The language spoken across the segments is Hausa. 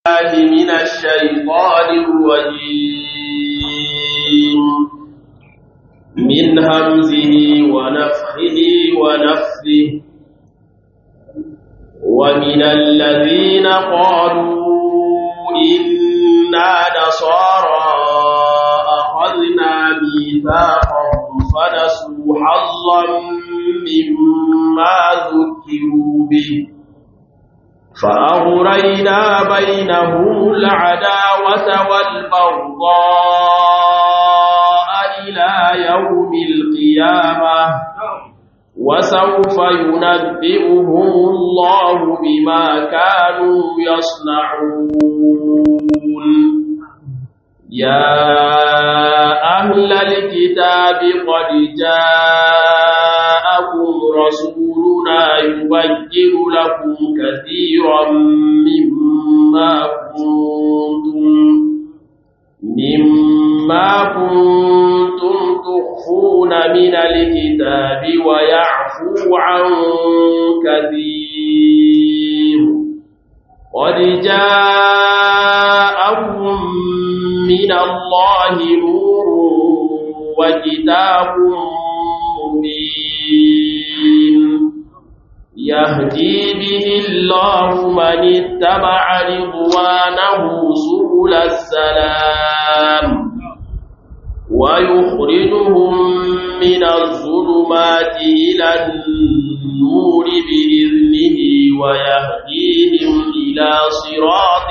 الله من الشيطان الرجيم من همزه ونفخه ونفثه ومن الذين قالوا إنا نصارى أخذنا ميثاقهم فنسوا حظا مما ذكروا به فأغرينا بينهم العداوة والبغضاء إلى يوم القيامة وسوف ينبئهم الله بما كانوا يصنعون يا أهل الكتاب قد جاءكم رسولنا يبين لكم كثيرا مما كنتم مما كنتم تخفون من الكتاب ويعفو عن كثير قد جاءكم من الله نور وكتاب مبين يهدي به الله من اتبع رضوانه سبل السلام ويخرجهم من الظلمات إلى النور بإذنه ويهديهم إلى صراط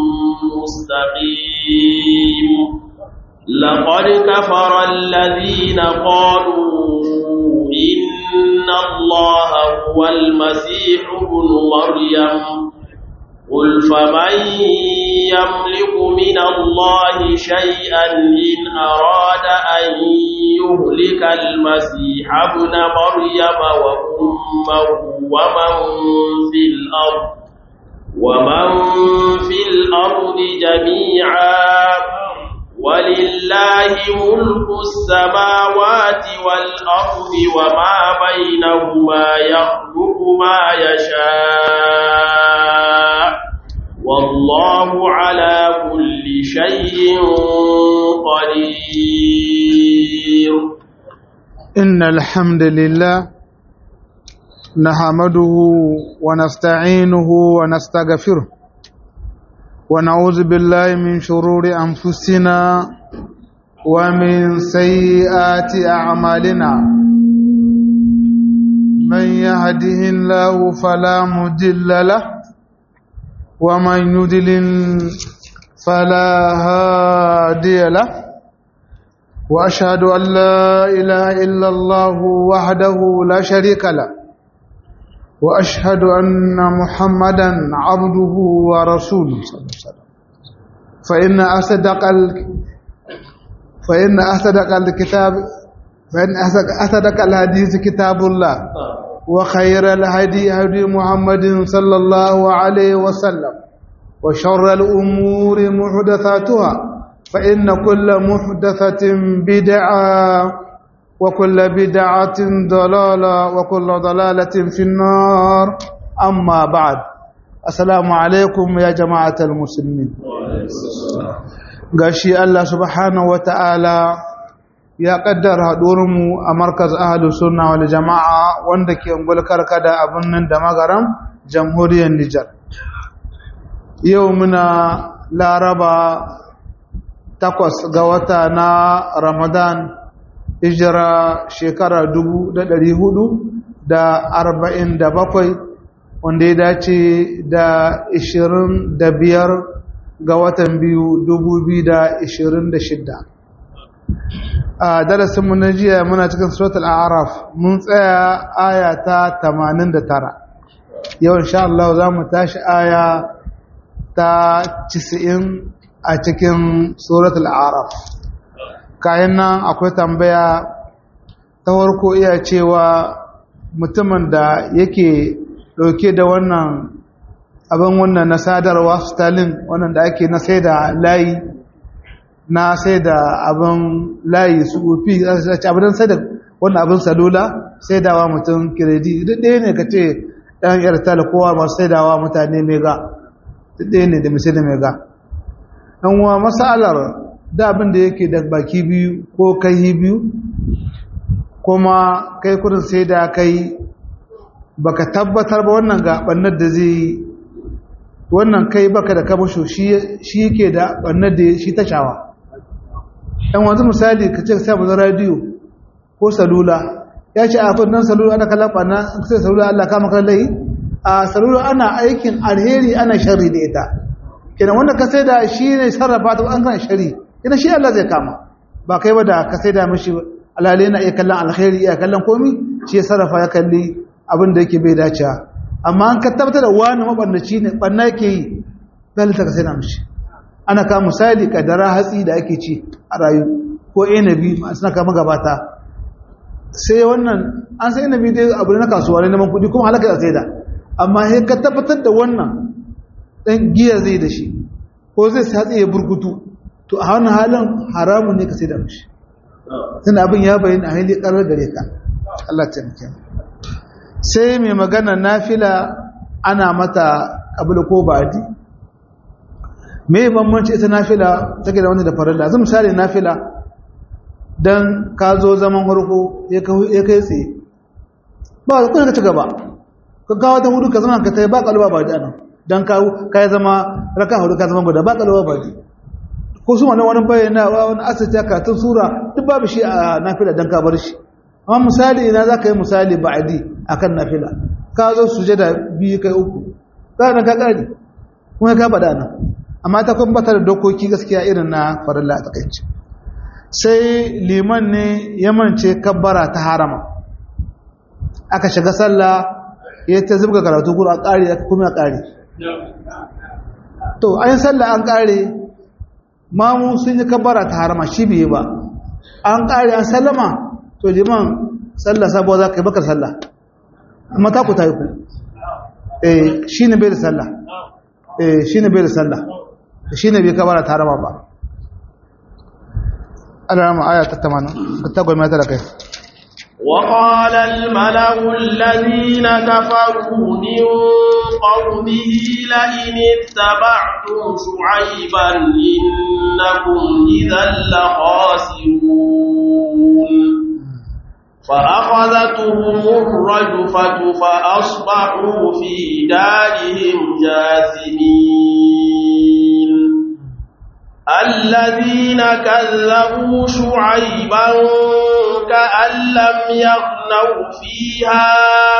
مستقيم لقد كفر الذين قالوا إن الله هو المسيح ابن مريم قل فمن يملك من الله شيئا إن أراد أن يهلك المسيح ابن مريم وأمه ومن في الأرض ومن في الأرض جميعا ولله ملك السماوات والأرض وما بينهما يخلق ما يشاء والله على كل شيء قدير إن الحمد لله نحمده ونستعينه ونستغفره ونعوذ بالله من شرور أنفسنا ومن سيئات أعمالنا من يهده الله فلا مضل له ومن يضلل فلا هادي له وأشهد أن لا إله إلا الله وحده لا شريك له وأشهد أن محمدا عبده ورسوله صلى الله عليه وسلم فإن أصدق ال... فإن أصدق الكتاب فإن أصدق الحديث كتاب الله وخير الهدي هدي محمد صلى الله عليه وسلم وشر الأمور محدثاتها فإن كل محدثة بدعة وكل بدعة ضلالة وكل ضلالة في النار أما بعد السلام عليكم يا جماعة المسلمين gashi Allah subhanahu wata'ala ya kaddara mu a markaz ahlus sunna wal jama'a wanda ke ungulkar kada abin nan da magaram jamhuriyar Nijar yau muna laraba takwas ga wata na Ramadan hijira shekara dubu da ɗari hudu da arba'in da bakwai wanda ya dace da ishirin da biyar ga watan biyu dubu biyu da ishirin da shidda a darasinmu na jiya muna cikin suratul araf mun tsaya aya ta tamanin da tara yau insha Allah za mu tashi aya ta cisi'in a cikin suratul araf kayan nan akwai tambaya ta farko iya cewa mutumin da yake dauke da wannan abin wannan na sadarwa stalin wannan da ake na sai da layi na sai da abin layi su ofi abin sai da wannan abin salula sai da wa mutum kiredi duk ɗaya ne ka ce ɗan yartal kowa masu sai da wa mutane mega ɗaya ne da misali mai ga ɗan wa masalar da abin da yake da baki biyu ko kai biyu kuma kai kudin sai da kai baka tabbatar ba wannan ga ɓannar da zai wannan kai baka da kamasho shi yake da ɓannar da shi ta shawa ɗan wanzu misali ka ce sai mazan radiyo ko salula ya ce a kudin salula ana kallon ɓanna sai salula allah kama kallon a salula ana aikin alheri ana shari da ita kenan wanda ka sai da shi ne sarrafa ta an kan shari ina shi Allah zai kama ba kai ba da ka sai da mishi alhali na iya kallon alheri iya kallon komi shi ya sarrafa ya kalli abin da yake bai dace amma an ka tabbatar da wani mabannaci ne banna yake yi dalilta ka sai da mishi ana ka misali kadara hatsi da ake ci a rayu ko inabi suna kama gabata sai wannan an sai inabi dai abu na kasuwa ne neman kuɗi kuma halaka da sai da amma sai ka tabbatar da wannan dan giya zai da shi ko zai satsi ya burkutu to a wannan halin haramun ne ka sai da mishi tunda abin ya bayyana a hili karar gare ka Allah ta muke sai mai magana nafila ana mata kabila ko ba'di me bambanci ita nafila take da wanda da farilla zan misali nafila dan ka zo zaman farko ya kai tsaye ba ka ci gaba ka kawo ta hudu ka zama ka tai ba kalba ba da nan dan ka ka zama raka hudu ka zama guda ba kalba ba di ko su wannan wani bayyana wani asirta ka tun sura duk babu shi a nafila dan ka bar shi amma misali ina za ka yi misali ba'adi akan nafila ka zo sujada biyu kai uku ka nan ka kare kuma ka faɗa nan amma ta kuma bata da dokoki gaskiya irin na farilla a takaice sai liman ne ya mance kabbara ta harama aka shiga sallah ya ta zubga karatu kuma a ƙari aka kuma a ƙari to an sallah an ƙare mamu sun yi kabbara ta harama shi biye ba an ƙare an sallama to liman sallah sabuwa za ka yi bakar sallah amma ta ku ta yi ku eh shi ne bai da sallah eh shi ne bai da sallah shi ne bai kabbara ta harama ba Allah aya ta 80 ta goma ta da kai وقال الملأ الذين كفروا من قومه لئن اتبعتم شعيبا إنكم إذا لخاسرون فأخذتهم الرجفة فأصبحوا في دارهم جاثمين الذين كذبوا شعيبا كأن لم يغنوا فيها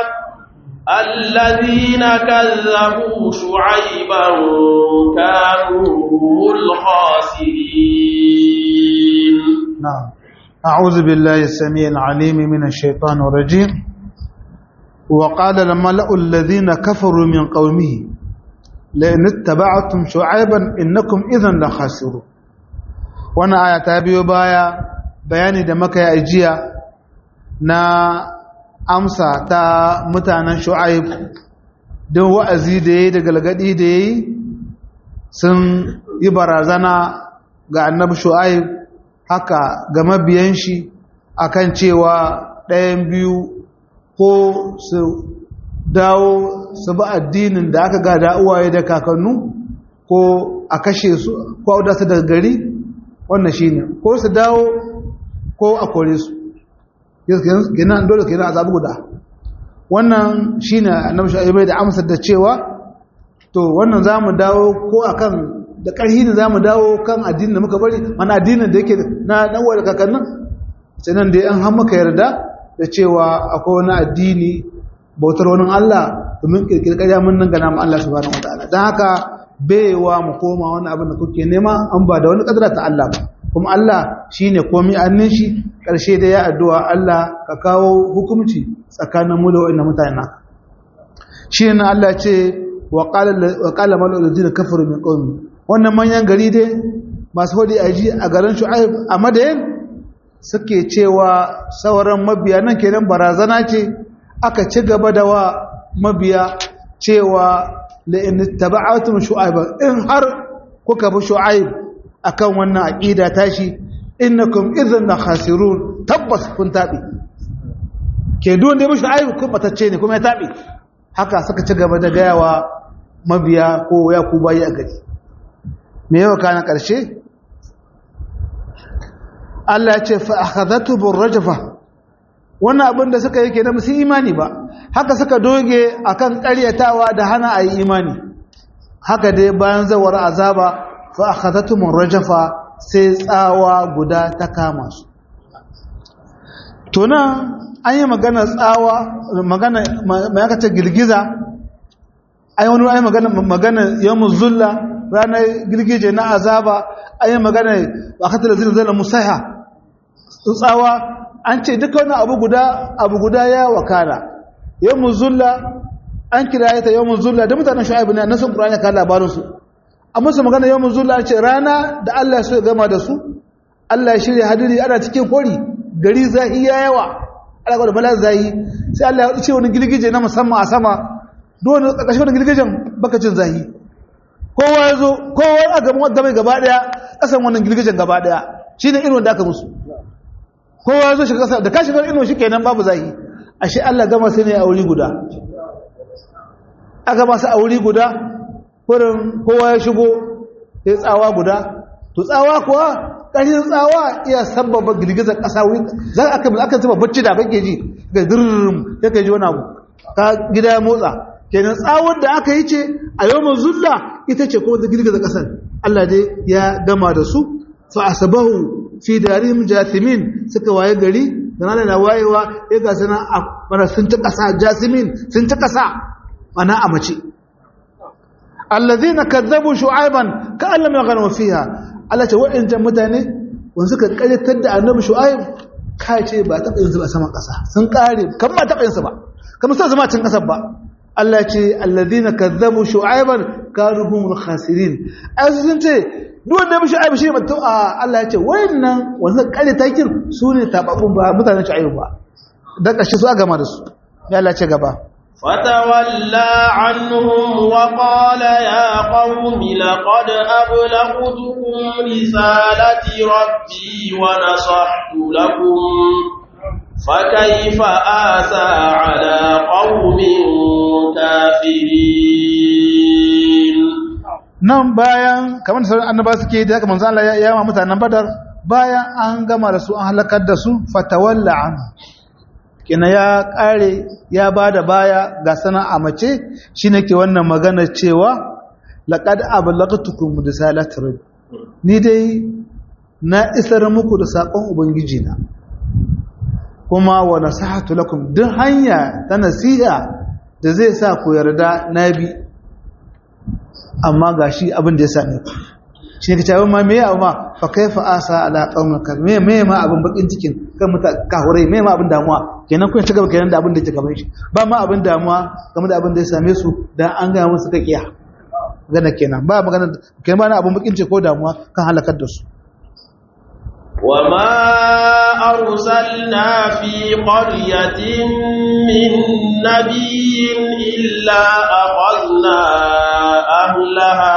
الذين كذبوا شعيبا كانوا هم الخاسرين نعم أعوذ بالله السميع العليم من الشيطان الرجيم وقال الملأ الذين كفروا من قومه لئن اتبعتم شعيبا إنكم إذا لخاسرون وانا آية تابيو بايا بياني دمك يا إجيا نا أمسا تا متانا شعيب don wa'azi da ya yi da galgadi da ya yi sun yi barazana ga annabi shu'aib haka ga mabiyan shi akan cewa ɗayan biyu ko su dawo su bi addinin da aka gada uwaye da kakannu ko a kashe su ko a wadata daga gari wannan shi ne ko su dawo ko a kore su gina dole kenan a zaɓi guda wannan shi ne annabi shu'aib da amsar da cewa to wannan za mu dawo ko akan da ƙarhi ne za mu dawo kan addinin da muka bari mana addinin da yake na ɗanwa da kakannin sai nan da an han maka yarda da cewa akwai wani addini bautar wani Allah domin ƙirƙir ƙarya mun nan gana mu Allah subhanahu wataala don haka baiwa mu koma wani abin da kuke nema an ba da wani ƙadara ta Allah ba kuma Allah shi ne komi annin shi ƙarshe da ya addu'a Allah ka kawo hukumci tsakanin mu da wa'in mutane naka shi ne Allah ce wa ƙala mal'ulaji da kafaru min ƙaumi wannan manyan gari dai masu hudu a ji a garin shu'aib a madayin suke cewa sauran mabiya nan kenan barazana ce aka ci gaba da wa mabiya cewa la'in taba'atun shu'aib in har kuka bi shu'aib akan wannan aqida tashi innakum idhan la khasirun tabbas kun tabi ke duwan da bi shu'aib kun batacce ne kuma ya tabi haka suka ci gaba da gayawa mabiya ko ya ku bayi a gari me yawa kana ƙarshe Allah ya ce fa akhadhatu burrajfa wannan abin da suka yi kenan musu imani ba haka suka doge akan ƙaryatawa da hana ayi imani haka dai bayan zawar azaba fa akhadhatu burrajfa sai tsawa guda ta kama su to nan an yi magana tsawa magana mai aka ce girgiza ai wani ai magana magana yawmuz zulla ranar girgije na azaba ai magana waqatul zilzala musaiha tsawa an ce duka wani abu guda abu guda ya wakala yawmuz zulla an kira ta yawmuz zulla da mutanen shu'aib ne annabi qur'ani ka labarin su amma su magana yawmuz zulla ce rana da Allah ya so ya gama da su Allah ya shirya hadiri ana cikin kori gari zahi ya yawa Allah ga da bala zahi sai Allah ya ce wani girgije na musamman a sama dole ƙarƙashin wani girgijen baka cin zahi kowa ya zo kowa a gaban wadda mai gaba ɗaya ƙasan wannan girgijen gaba ɗaya shi ne irin da aka musu kowa ya zo shi ƙasa da kashi bar inuwa shi kenan babu zahi a shi Allah gama sai ne a wuri guda a gama su a wuri guda kurin kowa ya shigo ya tsawa guda to tsawa kuwa ƙarshen tsawa iya sababa girgizar ƙasa wuri za a kan aka zuba bacci da kake ji ga dirrim ya kai ji wani abu ka gida ya motsa kenan tsawon da aka yi ce a yau zulla ita ce kuma da girgiza ƙasar Allah dai ya gama da su fa asabahu fi darihim jathimin suka waye gari da nan na wayewa ya ga sana mana sun ta ƙasa jasimin sun ta ƙasa mana a mace alladhina kadzabu shu'aiban ka allam yaghanu fiha Allah ce wa'injan mutane wanda suka karyatar da annabi shu'aib ka ce ba taɓa yin su ba saman ƙasa sun ƙare kan ba taɓa yin su ba kamar sai zama cin ƙasar ba Allah ce alladhina kazzabu shu'aiban kanu humul khasirin ai sun ce duk wanda bi shu'aib shi mutum a Allah ya ce wayannan wanda kare takin su ne tababun ba mutanen shu'aib ba da kashi su a gama da su ya Allah ce gaba فتولى عنهم وقال يا قوم لقد أبلغتكم رسالة ربي ونصحت لكم فكيف آسى على قوم كافرين nan bayan kamar da sauran annaba suke da haka manzo Allah ya yawa mutanen Badar bayan an gama da su an halakar da su fatawalla an kina ya kare ya bada baya ga sana a mace shine ke wannan magana cewa laqad ablaghtukum risalati rabbi ni dai na isar muku da sakon ubangiji na kuma wa nasihatu lakum duk hanya ta nasiha da zai sa ku yarda nabi amma gashi abin da ya same ku shi ne kace ma me amma fa kaifa asa ala qaumin kar me me ma abin bakin cikin kan muta kahurai me ma abin damuwa kenan kun ci gaba kenan da abin da ke gaban shi ba ma abin damuwa game da abin da ya same su dan an ga musu ka kiya magana kenan ba magana kenan ba na abin bakin ciki ko damuwa kan halakar da su وما أرسلنا في قرية من نبي إلا أخذنا أهلها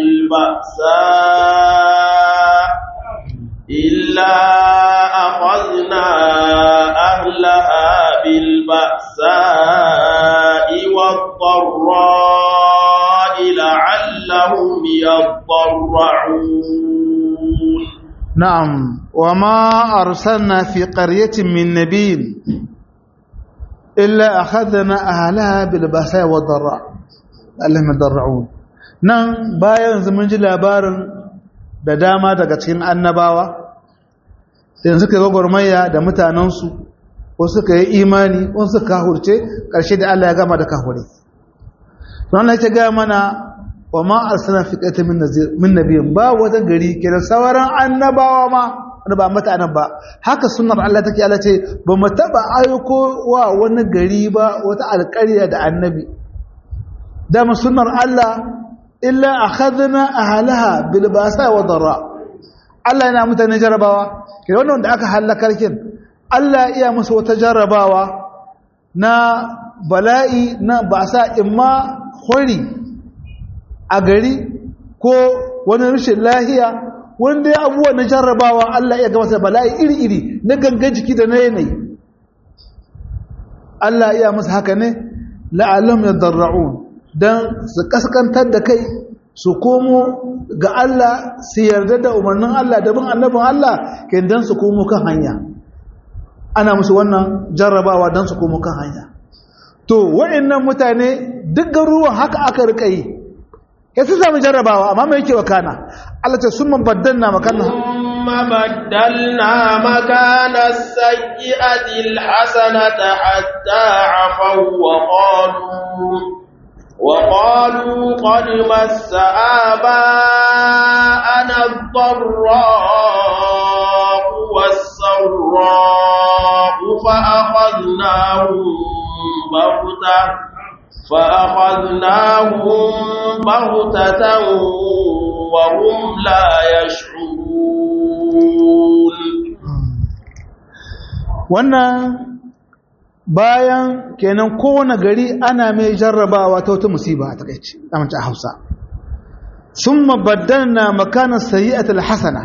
بالبأساء إلا أخذنا أهلها بالبأساء والضراء لعلهم يضرعون نعم وما أرسلنا في قرية من نبي إلا أخذنا أهلها بالبأساء والضراء اللهم يضرعون nan bayan mun ji labarin da dama daga cikin annabawa da suka yi gwagwarmaya da mutanensu ko suka yi imani ko suka kahurce ƙarshe da Allah ya gama da kahure don Allah ya gaya mana wa ma arsana fi qaita min nazir min nabiyin ba wata gari kiran sauran annabawa ma wanda ba mata anab ba haka sunnar Allah take Allah ce ba mu taba aiko wa wani gari ba wata alƙarya da annabi da mu sunnar Allah illa akhadna ahlaha bil basa wa darra Allah yana mutane jarabawa kiran wannan da aka halakar kin Allah iya musu wata jarabawa na bala'i na basa imma hori a gari ko wani rashin lahiya wanda ya abuwa na jarrabawa Allah ya gabata bala'i iri-iri na gangan jiki da na yanayi Allah iya masa haka ne la'alam ya darra'un dan su kaskantar da kai su komo ga Allah su yarda da umarnin Allah da bin annabin Allah ke dan su komo kan hanya ana musu wannan jarrabawa dan su komo kan hanya to wa'annan mutane duk garuruwan haka aka rika yi ya su sami jarrabawa amma mai yake wakana Allah ce sun mabaddanna makana ثم بدلنا مكان السيئة الحسنة حتى عفوا وقالوا وقالوا قد مس آباءنا الضراء والسراء فأخذناهم بغتة فأخذناهم بغتة وهم لا يشعرون wannan bayan kenan kowane gari ana mai jarrabawa ta wata musiba a takaici amince a hausa sun na makanan sayi'atul hasana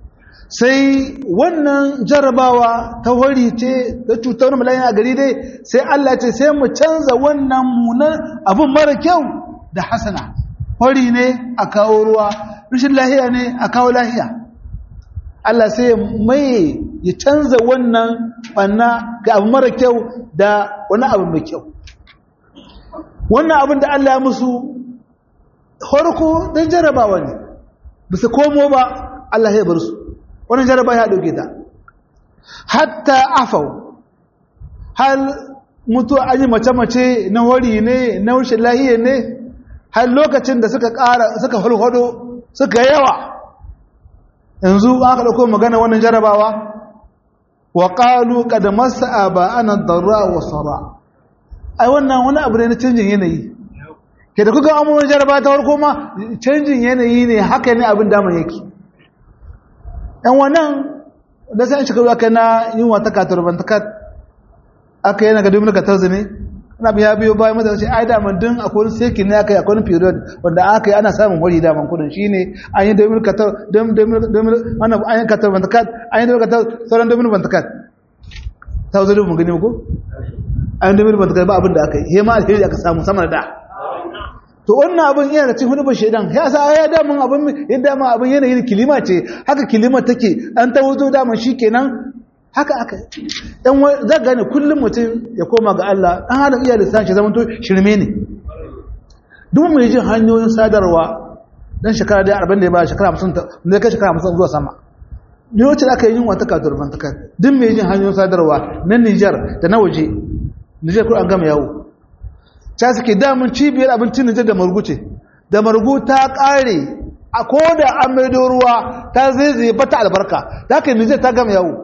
sai wannan jarrabawa ta wari ce ta cutar malayin a gari dai sai Allah ce sai mu canza wannan munan abin mara kyau da hasana wari ne a kawo ruwa rashin lahiya ne a kawo lahiya Allah sai mai ya canza wannan banna ga abu mara kyau da wani abu mai kyau wannan abin da Allah ya musu harko don jarabawa ne bisa komo ba Allah ya bar su wannan jaraba ya dauke ta hatta afau hal mutu an yi mace-mace na wari ne na wurshin lahiya ne har lokacin da suka ƙara suka hulhudo suka yawa yanzu aka ɗauko magana wannan jarabawa wa ƙalu ƙada masa ba ana darra wa sara ai wannan wani abu ne na canjin yanayi ke da kuka amurin jaraba ta farko ma canjin yanayi ne haka ne abin damar yake yan wannan da sai shekaru aka na yin wata katar bantakat aka yana ga domin katar ne ana biya biyo bayan mata ce ai daman din akwai wani seki ne aka yi akwai wani period wanda aka yi ana samun wari daman kudin shine an yi domin katar domin wannan an yi katar bantakat an yi domin katar sauran domin bantakat ta zo domin gani ko an yi domin bantakat ba abin da aka yi hema alheri aka samu sama da to wannan abin yana cikin hudu shaidan ya sa ya damun abin ya dama abin yanayin kilima ce haka kilima take an ta wuzo daman shikenan haka aka dan za gane kullum mutum ya koma ga Allah dan halin iya lissafi zaman to shirme ne duk mai jin hanyoyin sadarwa dan shekara da 40 da ya ba shekara 50 ne kai shekara 50 zuwa sama ne wacce aka yi wata kadur bantakan duk mai jin hanyoyin sadarwa na Niger da na waje Niger ko an gama yawo ta suke damun cibiyar abincin Nijar da marguce da margu ta ƙare a koda an maido ruwa ta zaizaye bata albarka ta kai Nijar ta gama yawo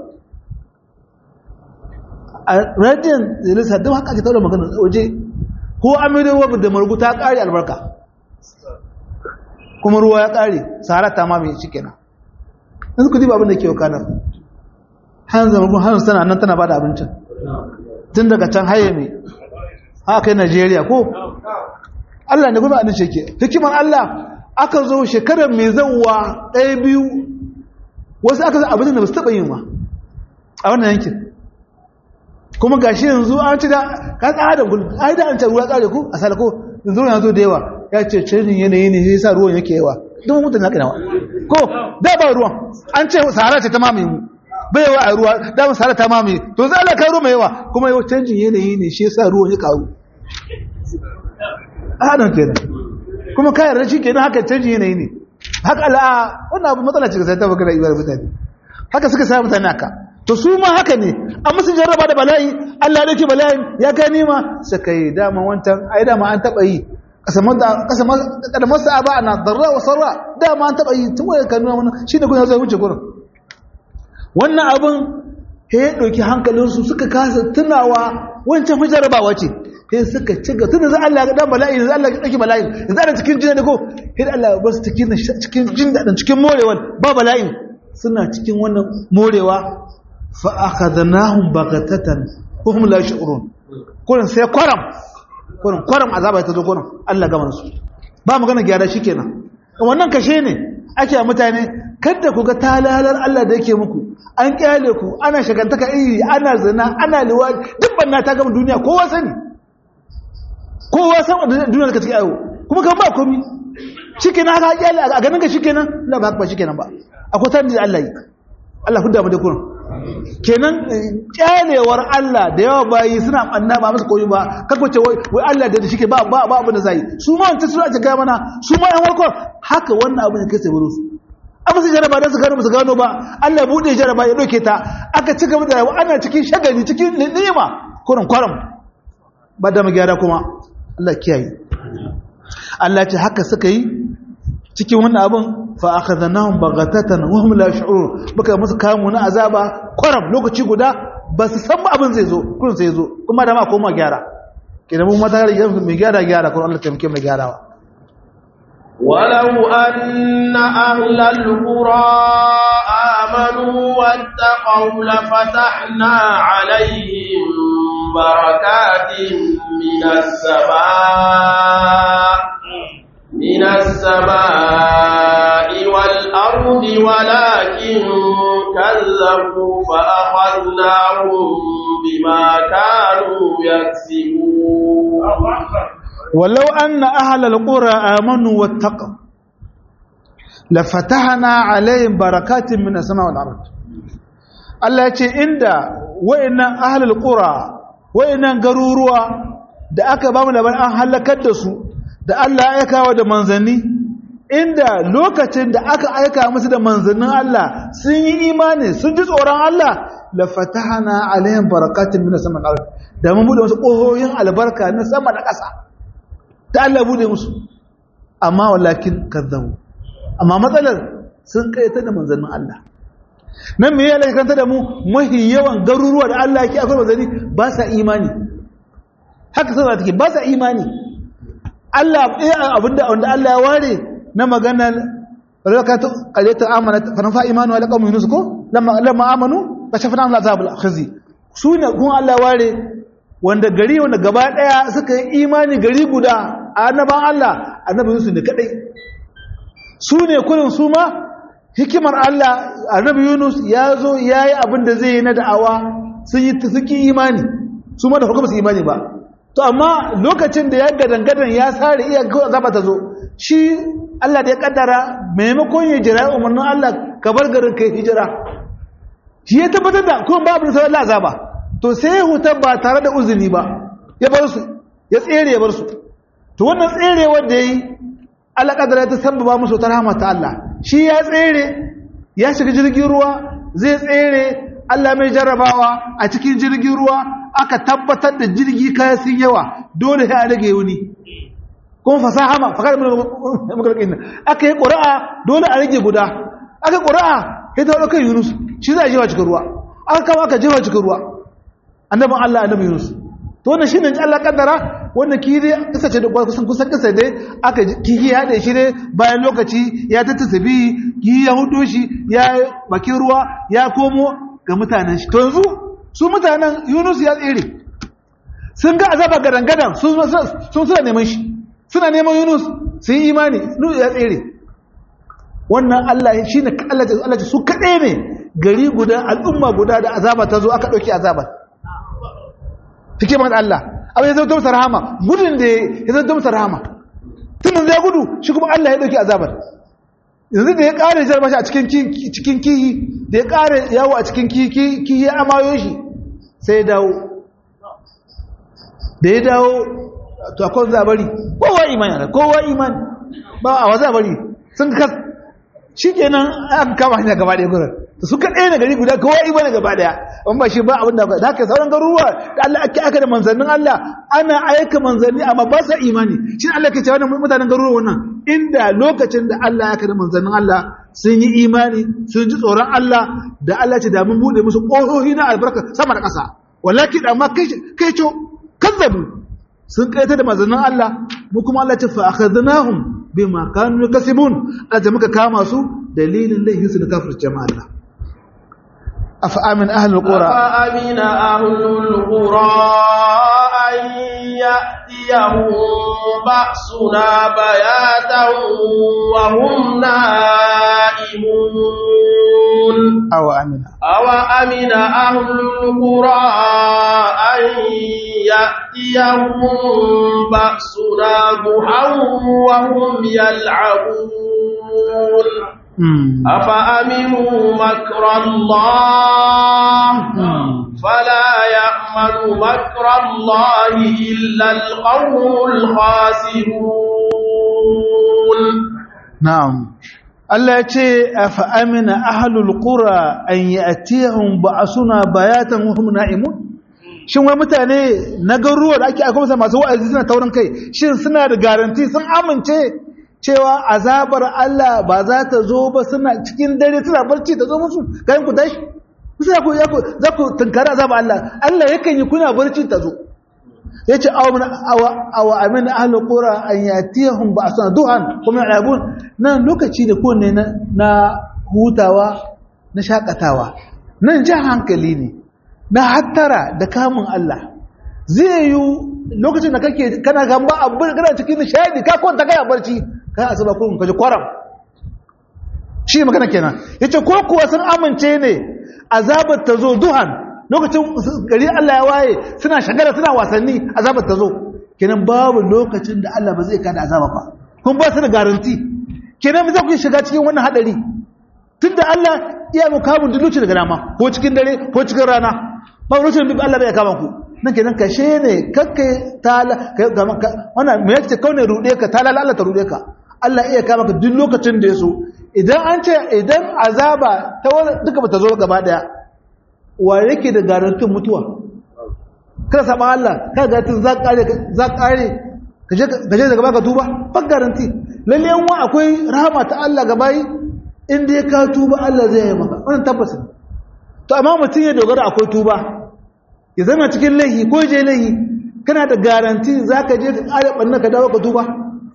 a radiyon zilisa don haka ake taura magana waje ko an maido ruwa da margu ta ƙare albarka kuma ruwa ya ƙare sahara ta mamaye shi kenan yanzu ku diba abin da ke wakanar hannun zamargun hannun tana nan tana ba da abincin tun daga can haye mai haka yi Najeriya ko? Allah ne kuma annace ke hikimar Allah aka zo shekarar mai zauwa ɗaya biyu wasu aka zo abin da ba su taɓa yin ma a wannan yankin kuma ga shi yanzu an ci da ka tsada da gulbi ai da an ce ruwa ƙare ku a salako yanzu ya zo da yawa ya ce canjin yanayi ne sai sa ruwan yake yawa duk mutum na kinawa ko da ba ruwan an ce sahara ce ta mamaye mu bai yawa a ruwa damar sahara ta mamaye to za a kai ruwa mai yawa kuma yau canjin yanayi ne shi sa ruwan ya karu a haɗin kenan kuma kayan rashi kenan haka canjin yanayi ne haka ala'a wannan abu matsala ce ga sai ta baka da ibar mutane haka suka sa mutane haka to su ma haka ne an musu jarraba da bala'i Allah ya dauke bala'in ya kai nima suka yi dama wancan ai dama an taɓa yi kada masu aba ana darra wa sarra dama an taɓa yi tun wani kanuwa wani shi da kuna zai wuce gurin wannan abin ya ɗauki hankalinsu suka kasa tunawa wancan fi jarabawa ce sai suka ci ga tunan za Allah ga dan bala'i za Allah ga ɗauki bala'i za a cikin jin da ko sai Allah ba su cikin jin daɗin cikin morewa ba bala'in suna cikin wannan morewa fa akhadnahum baghatatan hum la yash'urun kullun sai kwaram kullun kwaram azaba ta zo kullun Allah gama su ba magana gyara shikenan wannan kashe ne ake mutane kada ku ga talalar Allah da yake muku an kyale ku ana shagantaka iri ana zina ana liwadi duk banna ta gama duniya kowa sani kowa san da duniya da take ayo kuma kan ba komi shikenan haka kyale a ganin ka shikenan la ba ba shikenan ba akwai tani da Allah yi Allah hudda mu da kurin kenan kyalewar Allah da yawa bayi suna banna ba musu koyi ba kako ce wai wai Allah da shike ba ba ba abin da zai su ma wancan suna ga mana su ma yan warkon haka wannan abin da kai sai wurin su amma sai jaraba da su gano su gano ba Allah bude jaraba ya doke ta aka ci gaba da rayuwa ana cikin shagali cikin ni'ima kurin kwaram ba da magyara kuma Allah kiyaye Allah ce haka suka yi cikin wannan abin fa akhadnahum baghatatan wa hum la yash'urun baka musu kamu na azaba kwaram lokaci guda ba su san abin zai zo kun sai zo kuma da ma koma gyara kidan mun mata mai gyara gyara kun Allah taimake mu gyarawa ولو أن أهل القرى آمنوا واتقوا لفتحنا عليهم بركات من السماء من السماء والأرض ولكن كذبوا فأخذناهم بما كانوا يكسبون ولو أن أهل القرى آمنوا واتقوا لفتحنا عليهم بركات من السماء والأرض Allah ya ce inda wa'annan ahlul qura wa'annan garuruwa da aka ba mu labarin an halakar da su da Allah ya aikawa da manzanni inda lokacin da aka aika musu da manzannin Allah sun yi imani sun ji tsoron Allah la fatahana alaihim barakatin min sama al da mun bude musu kohoyin albarka na sama da ƙasa da Allah bude musu amma walakin kazzabu amma matsalar sun kaita da manzannin Allah nan me ya lakanta da mu mahi yawan garuruwa da Allah yake akwai manzanni ba sa imani haka sai take ba sa imani Allah ɗaya abinda wanda Allah ya ware na maganar rakatu qayyatu amanat fa nafa imanu ala qawmi yunus ko lamma lamma amanu kashafna an azab al khizi sune kun Allah ware wanda gari wanda gaba daya suka yi imani gari guda annaban Allah annabi yunus ne kadai sune kullun su ma hikimar Allah annabi yunus ya zo yayi abin da zai yi na da'awa sun yi suki imani su ma da farko ba su imani ba to amma lokacin da ya gadangadan ya sare iya kawai azaba ta zo shi Allah da ya kaddara maimakon ya jira umarnin Allah ka bar garin kai hijira shi ya tabbatar da kuma babu sai Allah azaba to sai huta ba tare da uzuri ba ya bar su ya tsere ya bar su to wannan tsere wanda yayi Allah kaddara ta sabba musu ta rahama ta Allah shi ya tsere ya shiga jirgin ruwa zai tsere Allah mai jarrabawa a cikin jirgin ruwa aka tabbatar da jirgi kaya sun yawa dole sai a rage wuni kuma fasaha ma fakar makarƙin nan aka yi ƙura'a dole a rage guda aka ƙura'a ya ta ɗaukar yunus shi za a jewa cikin ruwa aka kama aka jewa cikin ruwa annabin allah annabin yunus to wannan shi ne allah kaddara wanda kihi kasa ce da kusan kusan kasa dai aka kihi ya haɗe shi ne bayan lokaci ya tattasa biyi kihi ya hudu shi ya bakin ruwa ya komo ga mutanen shi to yanzu su mutanen yunus ya tsere sun ga azaba gadangadan sun suna neman shi suna neman yunus sun yi imani yunus ya tsere wannan allah shi ne allah su kaɗai ne gari guda al'umma guda da azaba ta zo aka ɗauki azaba hikimar allah abin ya zauta masa rahama gudun da ya zauta masa rahama tunan zai gudu shi kuma allah ya ɗauki azabar yanzu da ya ƙare jarba shi a cikin kihi da ya ƙare yawo a cikin kihi ya amayo shi sai ya dawo da ya dawo to akwai zabari kowa imani kowa imani ba a wa zabari sun kas shi kenan an kama hanyar gaba ɗaya gurin da suka ɗaya na gari guda kowa imani gaba ɗaya wani ba shi ba abin da da haka sauran garuruwa da Allah ake aka da manzannin Allah ana aika manzanni amma ba sa imani shi Allah ke cewa mutanen garuruwa wannan inda lokacin da Allah ya kada manzannin Allah sun yi imani sun ji tsoron Allah da Allah ce da mun bude musu ƙohohi na albarka sama da ƙasa wallahi da amma kai kai co kazzabu sun kaita da manzannin Allah mu kuma Allah ce fa akhadnahum bima kanu yakasibun Allah muka kama su dalilin laihin su da kafirce ma Allah afa amin ahlul qura afa amina ahlul qura an ya'tiyahum ba'suna bayatan wa hum na'imun aw amina aw amina ahlul qura an يأتيهم بأسنا ضحى وهم يلعبون أفأمنوا مكر الله فلا يأمن مكر الله إلا القوم الخاسرون نعم Allah ya ce a fa'amina ahalul ƙura an yi a tihun ba a suna bayatan hum na'imun? Shin wai mutane na garuruwa da ake akwamsa masu wa'azi suna taurin kai, shin suna da garanti sun amince cewa azabar Allah ba za ta zo ba suna cikin dare suna barci ta zo musu kayan ku tashi? Za ku tunkari azabar Allah, Allah yakan yi kuna barci ta zo. ya ce awa amin ahalin ƙura an yatiyahun ba a suna duhan kuma abun nan lokaci da kowane na hutawa na shakatawa nan jan hankali ne na hattara da kamun Allah zai yi lokacin da kake kana gamba a kana cikin nishadi ka kwanta kai a barci ka asaba kurkun kaji kwaram shi magana kenan yace ko kuwa sun amince ne azabar ta zo duhan lokacin gari Allah ya waye suna shagara suna wasanni azabar ta zo kenan babu lokacin da Allah ba zai kada azaba ba kun ba su da garanti kenan za ku shiga cikin wannan hadari tunda Allah iya mu kamun duluci daga dama ko cikin dare ko cikin rana ba lokacin da Allah bai kama ku nan kenan kashe ne kakkai tala wannan me yake kaune rude ka tala Allah ta rude ka Allah iya kama ka duk lokacin da ya so idan an ce idan azaba ta duka ba ta zo gaba daya wa yake da garantin mutuwa kada saba Allah kada garantin za kare za kare kaje kaje daga baka tuba ba garanti lalle yan wa akwai rahama ta Allah ga bayi inda ya ka tuba Allah zai yi maka wannan tabbas to amma mutum ya dogara akwai tuba ya zama cikin laihi ko je laihi kana da garanti zaka je ka kare bannan ka dawo ka tuba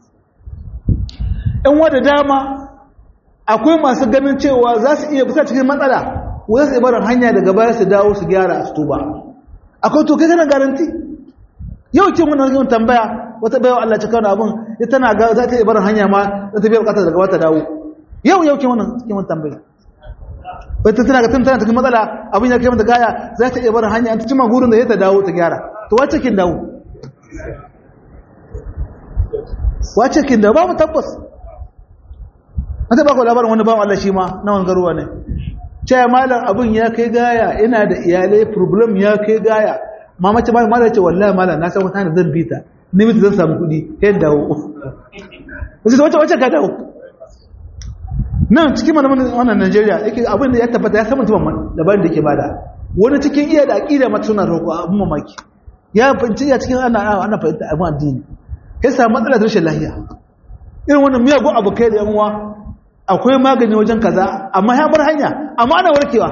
yan wa da dama akwai masu ganin cewa za su iya bisa cikin matsala wai su barin hanya daga baya su dawo su gyara su tuba akwai to kai kana garanti yau kin wannan yin tambaya wata bayawa Allah ta kawo abun ita tana ga za ta yi barin hanya ma za ta biya bukatar daga wata dawo yau yau kin wannan kin wannan tambaya wata tana ga tana cikin matsala abin ya kai mata gaya za ta iya barin hanya an ta cima gurin da ya ta dawo ta gyara to wace kin dawo wace kin dawo babu tabbas an ta ba ku labarin wani bawan Allah shi ma na wangaruwa ne cewa malam abin ya kai gaya ina da iyalai problem ya kai gaya mama ce malam ce wallahi malam na san wata da zan bita ni mita zan samu kuɗi yan dawo wasu wace wace ka dawo nan cikin malamin wannan Najeriya yake abin da ya tabbata ya san mutum dabarin da yake bada wani cikin iya da aqida mata suna roƙo abin mamaki ya fanci ya cikin ana ana fahimta abin addini ya samu matsalar rashin lafiya irin wannan miyagun abokai da yan uwa akwai magani wajen kaza amma ya bar hanya amma ana warkewa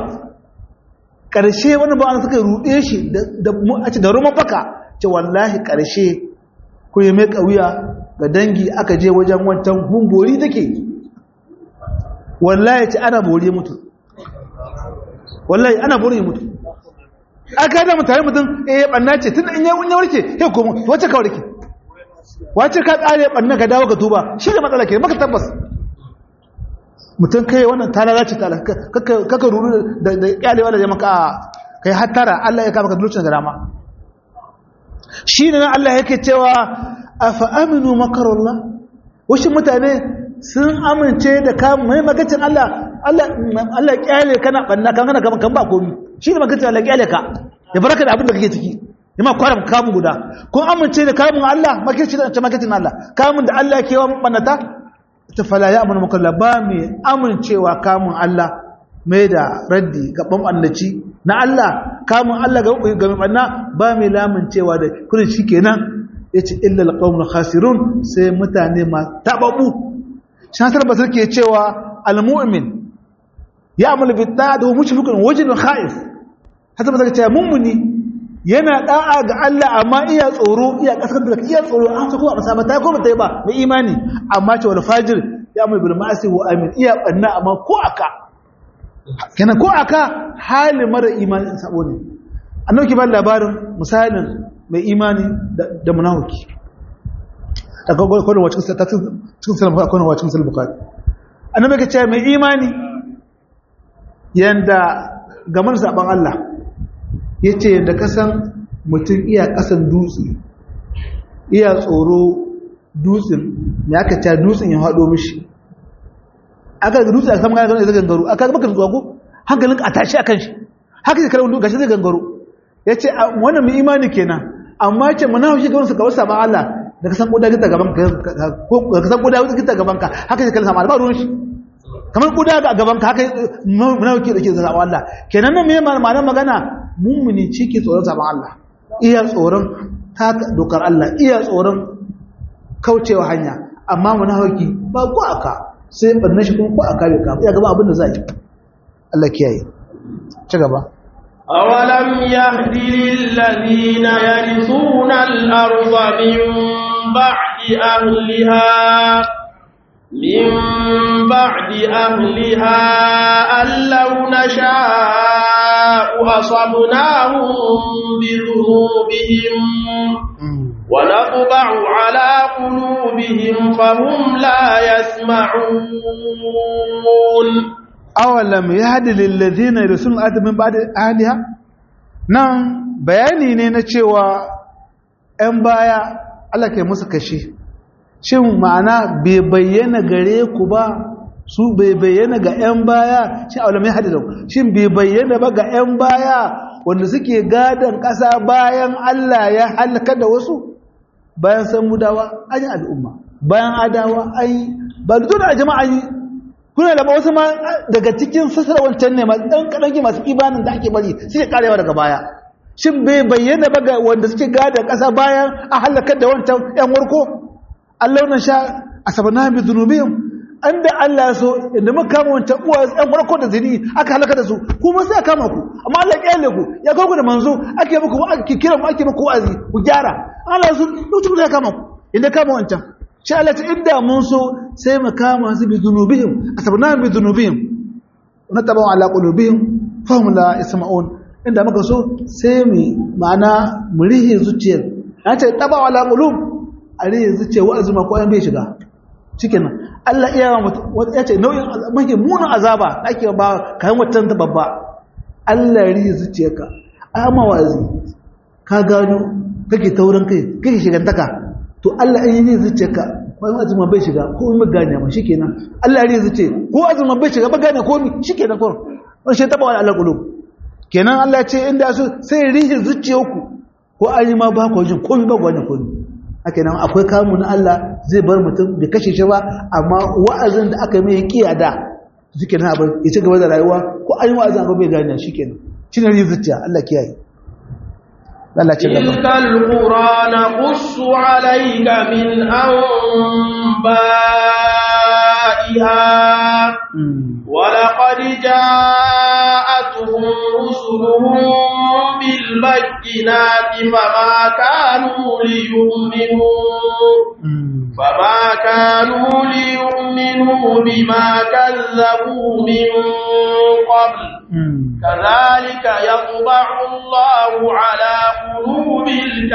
ƙarshe wani ba suka ruɗe shi da roman baka ce wallahi ƙarshe ko ya mai ƙauya ga dangi aka je wajen wancan humbori take wallahi ce ana bori mutu wallahi ana bori mutu aka da mutane mutum eh banna ce tun in ya warke ya komo wacce ka warke wacce ka ƙare banna ka dawo ka tuba shi da matsala ke maka tabbas mutum kai wannan ta lalace ta kaka ruru da kyalewa da jama'a kai hattara Allah ya kama ka dukkan da dama shi ne nan Allah yake cewa afa aminu makarallah wasu mutane sun amince da ka mai magacin Allah Allah Allah kyale kana banna kan kana kan ba komi shi ne magacin Allah kyale ka ya baraka da abin da kake ciki ya ma kwaram kamun guda kun amince da kamun Allah magacin da magacin Allah kamun da Allah ke wa bannata ta fala ya amina maka ba mai amincewa kamun Allah mai da raddi ga ɓanɓannaci na Allah kamun Allah ga mai ɓanna ba mai lamuncewa da kudin shi kenan ya ce illal ƙaunar khasirun sai mutane ma taɓaɓu shatar ba suke cewa almu'min ya amina bitta da mushi fukun wajen kha'if hatar ba suke cewa mummuni yana da'a ga Allah amma iya tsoro iya kasar da iya tsoro an ta ko a masaba ta ko ta yi ba mai imani amma ce wal fajir ya mai bil ma'asi wa amin iya banna amma ko aka kenan ko aka hali mara imani sabo ne annabi ba labarin misalin mai imani da munafiki daga kwallon wacin cikin salama kwallon wacin salama bukari annabi ka ce mai imani yanda gamar saban Allah ya ce da kasan mutum iya ƙasan dutse iya tsoro dutsen me aka ta dutsen ya haɗo mishi aka ga dutse a saman gane zai gangaro aka ga maka zuwa ko hankalin a tashi akan shi haka zai karar gashi zai gangaro ya ce wannan mai imani kenan amma ce mana haushi ga wani suka wasa ba Allah da ka san kuda gita gaban ka ko ka san kuda gita gaban ka haka zai kalli sama ba ruwan shi kamar kuda ga gaban ka haka mana hauki da ke zaba Allah kenan nan me ma'anar magana mummuni ciki tsoron saban Allah iya tsoron haka dokar Allah iya tsoron kaucewa hanya amma munafiki ba ku aka sai barna shi kuma ku aka bai ka ya gaba abin da zai Allah kiyaye ci gaba أولم يهد للذين يرثون الأرض من بعد أهلها من بعد أهلها أن لو نشاء أصبناهم بذنوبهم ونطبع على قلوبهم فهم لا يسمعون أولم يهد للذين يرسلون الأرض من بعد أهلها nan bayani ne na cewa ‘yan baya Allah ke musu kashe shin ma'ana bai bayyana gare ku ba su bai bayyana ga ‘yan baya shi a walamin hadi shin bai bayyana ba ga ‘yan baya wanda suke gadon ƙasa bayan Allah ya halaka da wasu bayan san mudawa an yi al'umma bayan adawa an yi ba da a jama'a yi kuna da wasu ma daga cikin sassar wancan ne masu ɗan kaɗanki masu ibanin da ake bari suke karewa daga baya shin bai bayyana ba ga wanda suke gadon ƙasa bayan a halakar da wancan ‘yan warko Allah na sha a sabana bi zunubihim an da Allah so inda muka kama wancan uwa ɗan farko da zini aka halaka da su kuma sai a kama ku amma Allah ya kyale ku ya kawo ku da manzo ake muku ake kira mu ake muku wa'azi ku gyara Allah so lokacin da ya kama ku inda kama wancan shi Allah ta inda mun so sai mu kama su bi zunubihim asabna bi zunubihim wa tabu ala qulubihim fahum la isma'un inda muka so sai mu ma'ana mu rihe zuciyar na ce taba ala qulub a rihe zuciyar wa'azi ma ko an bai shiga cikin nan Allah iya ya ce nau'in mafi munin azaba da ake ba kayan watan ta babba Allah ya rihe zuciyarka amma wa'azi ka gano kake taurin kai kake shigantaka to Allah in yi zuciyarka wani azuma bai shiga ko in gane ma shikenan Allah ya rihe zuciya ko azuma bai shiga ba gane ko mi shikenan ko wani shi taba wani Allah kulub kenan Allah ya ce inda so sai ya rihe zuciyarku ko an yi ma ba ku jin ko ba ku wani ko haka nan akwai kamu na Allah zai bar mutum bai kashe shi ba amma wa'azin da aka mai kiya da suke nan abin ya ci gaba da rayuwa ko an yi wa'azin abu bai gane shi kenan shi ne zuciya Allah kiyaye Allah ce gaba tilkal qur'ana qussu alayka min anba'iha wa laqad ja'atuhum rusuluhum bil bayyinati fama kanu liyu'minu فما كانوا ليؤمنوا بما كذبوا من قبل كذلك يطبع الله على قلوب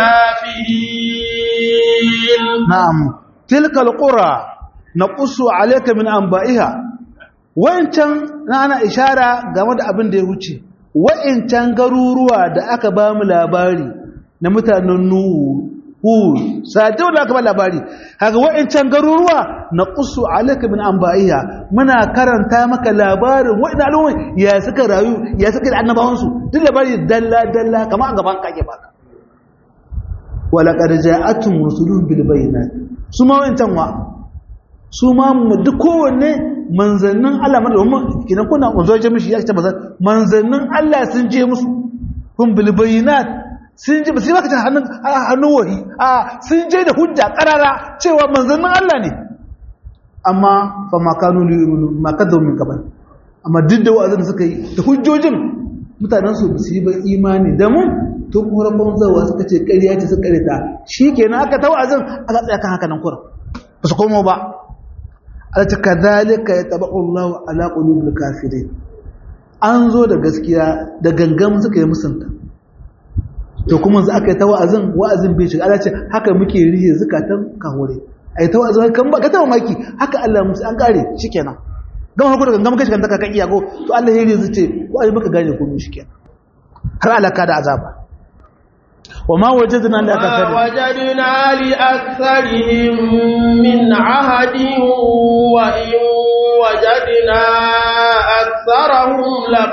الكافرين نعم تلك القرى نقص عليك من أنبائها wa'incan na ana ishara game da abin da ya wuce wa'incan garuruwa da aka ba mu labari na mutanen nuhu hud sa'adai wanda aka ba labari haka wa'incan garuruwa na ƙusu alaika min an ba'iya muna karanta maka labarin wa'ina al'umma ya suka rayu ya suka da annabawansu duk labari dalla dalla kamar an gaban kake baka wala qad ja'atun rusulun bil bayinat su ma wa'incan wa su ma duk kowanne manzannin Allah madawmin kinan kuna manzo mishi ya ce manzannin Allah sun je musu kun bil bayinat sun je ba sai baka ta hannun hannun wahi a sun je da hujja karara cewa manzannin Allah ne amma fa makanu li makadu min qabl amma duk da wa'azin suka yi da hujjojin mutanen su su yi ba imani da mun to kuma banzawa suka ce ƙarya ce suka karita shikenan aka ta wa'azin aka tsaya kan haka nan kura ba su komo ba Allah ta kadhalika yatabaqu Allah ala qulubil kafirin an zo da gaskiya da gangan suka yi musunta to kuma za aka yi ta wa'azin wa'azin bai shiga Allah ce haka muke rihe zukatan kahore ai ta wa'azin kan ba ka ta mamaki haka Allah musu an kare shikenan gama hakuri gangan kashi kan taka kan iyago to Allah ya rihe zuce ko ai muka gane ko shikenan har alaka da azaba wa ma wajadna li ما akthari وجدنا لأكثرهم من عهد وإن وجدنا أكثرهم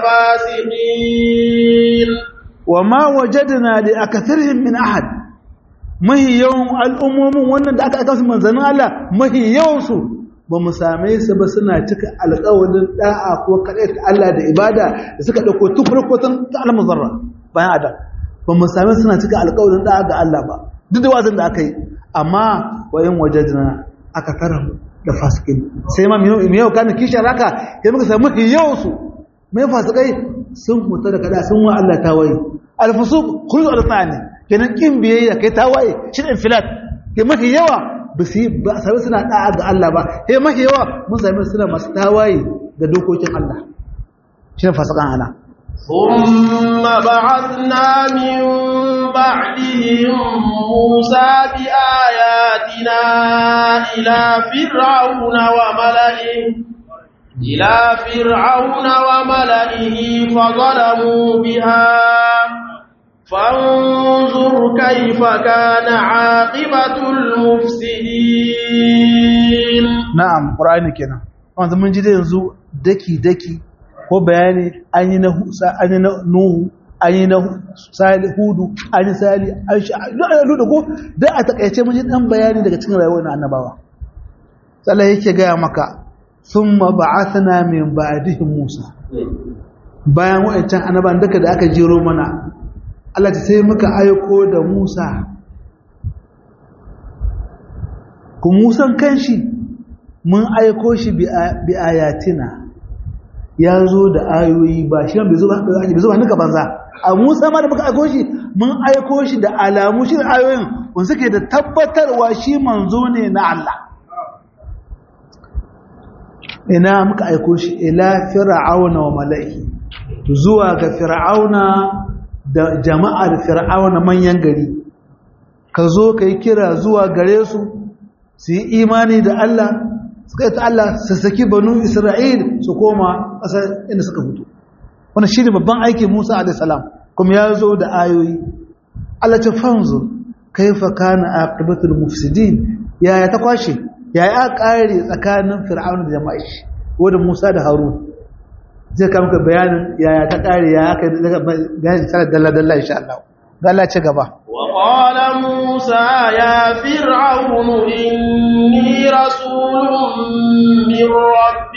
لفاسقين wa ma wajadna li akatharihim min ahad mahi yawan al'ummomin wannan da aka aka su manzanin Allah mahi yawan su ba mu same su ba suna cika alƙawarin da'a ko kaɗai ta Allah da ibada da suka ɗauko tun farko tun ta alamun zarra bayan adam ba mu same su suna cika alƙawarin da'a ga Allah ba duk da wazin da aka yi amma wayan wajadna aka tara da fasikin sai ma mai yau kana kishin raka ya muka samu mahi yawan su mai fasikai sun huta da kada sun wa Allah tawaye alfusuq khulul al-thani kenan kin biyayya kai tawaye shi da infilat ke mafi yawa ba su yi ba sai suna da'a ga Allah ba sai mafi yawa mun sami suna masu tawaye ga dokokin Allah shi ne fasikan ana ثم بعثنا من بعدهم موسى بآياتنا إلى فرعون وملئه إلى فرعون وملئه فظلموا بها فانظر كيف كان عاقبة المفسدين na'am qur'ani kenan wanda mun ji da yanzu daki daki ko bayani an yi na Musa an yi na Nuhu an yi na Salih Hudu an yi Salih an shi da ko da a takaice mun ji dan bayani daga cikin rayuwar annabawa sallah yake gaya maka thumma ba'athna min ba'dihim Musa bayan wa'ancan annaban duka da aka jero mana Allah ta sai muka aiko da Musa ku Musan kanshi mun aiko shi bi ayatina ya zo da ayoyi ba shi bai zo bai zo hannunka banza a Musa ma da muka aiko shi mun aiko shi da alamu shi da ayoyin wanda suke da tabbatarwa shi manzo ne na Allah ina muka aiko shi ila fir'auna wa mala'i zuwa ga fir'auna da jama'ar fir'auna manyan gari ka zo ka yi kira zuwa gare su su yi imani da Allah suka yi ta Allah su saki banu Isra'il su koma ƙasar inda suka fito wani shi ne babban aikin Musa a.s. kuma ya zo da ayoyi Allah ta fanzo kaifa kana aqibatul mufsidin yaya ta kwashe yaya aka kare tsakanin fir'auna da jama'a shi wanda Musa da Harun zai kama ka bayanin yaya ta kare yaya aka bayanin sanar dalla dalla insha Allah ga Allah ci gaba وقال موسى يا فرعون إني رسول من رب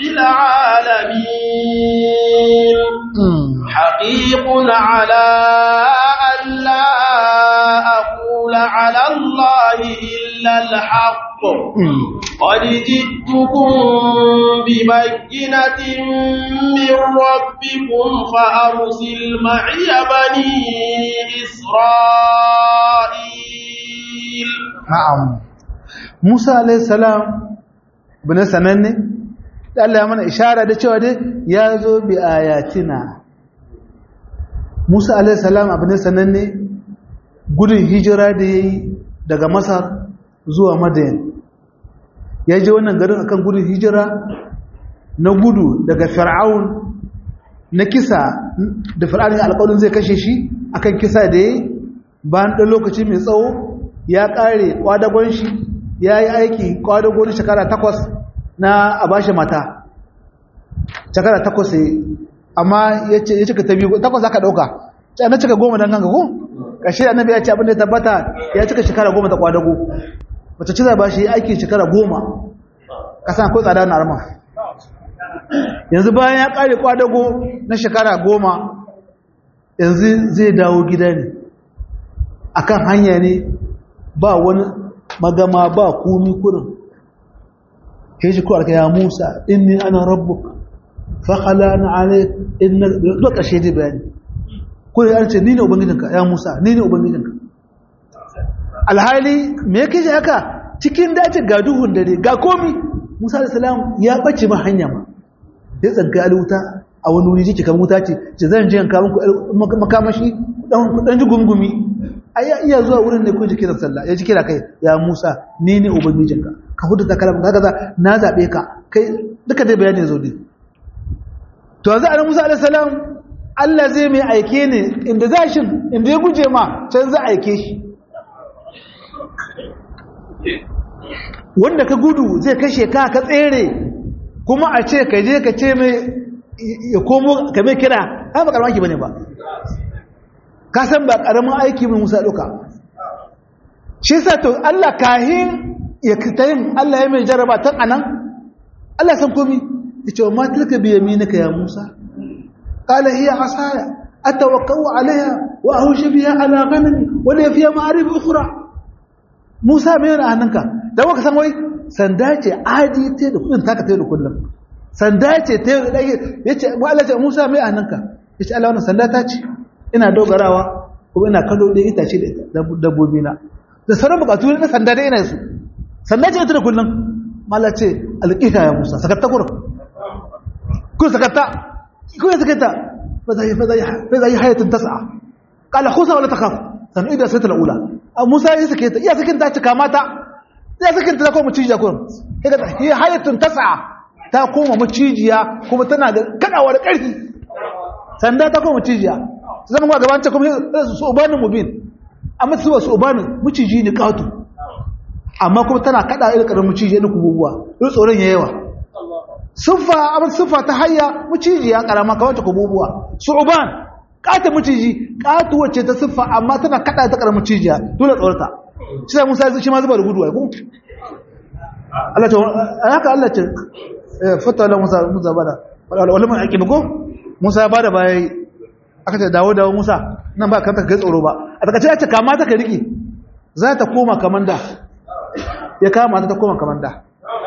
العالمين حقيق على أن لا أقول على الله إلا الحق قد جئتكم ببينة من ربكم فأرسل معي بني إسرائيل na'am Musa alayhi salam bin sananne da Allah ya mana ishara da cewa dai ya zo bi ayatina Musa alayhi salam abin sananne gudun hijira da yayi daga Masar zuwa Madain ya je wannan garin akan gudun hijira na gudu daga Fir'aun na kisa da Fir'aun ya alƙawarin zai kashe shi akan kisa da yayi bayan ɗan lokaci mai tsawo ya ƙare ƙwadagon shi ya yi aiki ƙwadagon shekara takwas na a bashi mata shekara takwas ya amma ya cika ta biyu takwas aka ɗauka ce na cika goma don ganga ko ƙashe annabi ya ce abin da ya tabbata ya cika shekara goma ta ƙwadago wacce ci zai ba shi aiki shekara goma ƙasa akwai tsada na arma yanzu bayan ya ƙare ƙwadago na shekara goma yanzu zai dawo gida ne akan hanya ne ba wani magama ba komi kurin ke shi kuwa ya musa inni ana rabbuk fakala na ale inna duk ƙashe dai bayani kurin an ce ni ne ubangijinka ya musa ni ne ubangijinka alhali me yake shi haka cikin dace ga duhun dare ga komi musa da salam ya ɓace ma hanya ma ya tsanka alwuta a wani wuri jiki kan wuta ce ce zan ji yanka muku makamashi dan ji gungumi ai ya iya zuwa wurin ne ko ji kiran sallah ya ji kira kai ya Musa ni ne ubangijinka ka hudu ta kalamu kaga na zabe ka kai duka dai bayani zo dai to yanzu annabi Musa alaihi salam Allah zai mai aike ne inda za shi inda ya guje ma can za aike shi wanda ka gudu zai kashe ka ka tsere kuma a ce ka je ka ce mai ya komo ka mai kira ai ba karamaki bane ba ka san ba karamin aiki mai musa duka shi sa to Allah kahin ya kitayin Allah ya mai jaraba tan anan Allah san komi ya ce wa ma tilka bi yaminaka ya Musa qala hiya asaya atawakkau alaiha wa ahushu biha ala ghanami wa la fiha ma'arib ukhra Musa mai yana hannunka dan waka san wai sanda ce adi te da kudin taka te da kullum sanda ce te yace mu Allah ce Musa mai hannunka yace Allah wannan sanda ta ce ina dogarawa kuma ina kallo da itace da dabbobi na da sauran bukatu na sanda da ina su sanda ce ita da kullum mala ce alƙita ya musa sakatta kurum kun sakatta kun sakatta fa zai hayatun tas'a qala khusa wala takhaf san ida sai ta ula musa ya sake ta iya sakin ta cika mata ya sakin ta ko mucijiya kurum kaga hi hayatun tas'a ta koma mucijiya kuma tana da kadawa da ƙarfi sanda ta koma mucijiya zama ga gaban ta kuma su ubanin mubin amma su su ubanin muciji ne katu amma kuma tana kada irin karamin muciji ne kububuwa irin tsoron ya yawa siffa abin siffa ta hayya muciji ya karama kawai ta kububuwa su uban kata muciji katu wacce ta siffa amma tana kada ta karamin mucijiya dole tsorata shi sai musa shi ma zuba da gudu ai ko Allah ta haka Allah ce fata la musa musa bada wala mun aqiba ko musa bada bai aka ce dawo dawo musa nan ba kanta ga tsoro ba a daga ce ya ce kama ta ka riki za ta koma kamanda ya kama ta koma kamanda